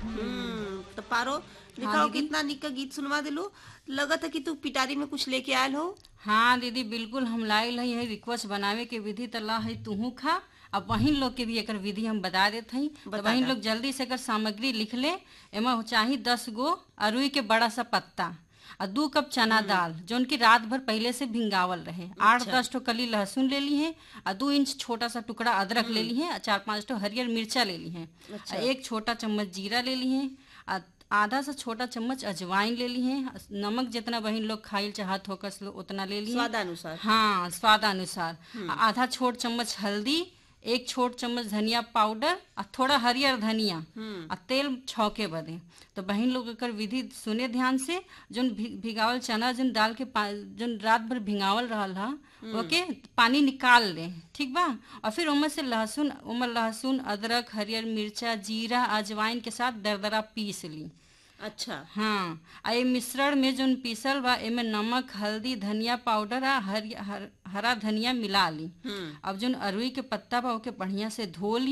हम्म तो पारो दिखाओ कितना निक का गीत सुनवा दिलू लगत है कि तू पिटारी में कुछ लेके आयल हो हाँ दीदी बिल्कुल हम लाइल हई है रिक्वेस्ट बनावे के विधि तला है तुहू खा अब बहिन लोग के भी एकर विधि हम बता देत हई तो बता बहिन दा। लोग जल्दी से एकर सामग्री लिख ले एमा चाही दस गो अरुई के बड़ा सा पत्ता और दू कप चना दाल जौन की रात भर पहले से भिंगावल रहे आठ दस ठो कली लहसुन ले ली है और दो इंच छोटा सा टुकड़ा अदरक ले ली है और चार पांच ठो हरियर मिर्चा ले ली है और एक छोटा चम्मच जीरा ले ली है और आधा सा छोटा चम्मच अजवाइन ले ली है नमक जितना बहिन लोग खाइल चाहत होकस लो उतना ले ली है स्वादानुसार हाँ स्वादानुसार आधा छोट चम्मच हल्दी एक छोट चम्मच धनिया पाउडर और थोड़ा हरियर धनिया और तेल छौके बदे तो बहन लोग एकर विधि सुने ध्यान से जोन भि- भिगावल चना जोन दाल के पा- जोन रात भर भिगावल रहल हा ओके पानी निकाल ले ठीक बा और फिर उमर से लहसुन उमर लहसुन अदरक हरियर मिर्चा जीरा अजवाइन के साथ दरदरा पीस ली अच्छा हाँ आ ये मिश्रण में जोन पीसल बा एमे नमक हल्दी धनिया पाउडर आ हरि, हर, हरा धनिया मिला ली हम्म अब जोन अरुई के पत्ता बा ओके बढ़िया से धो ली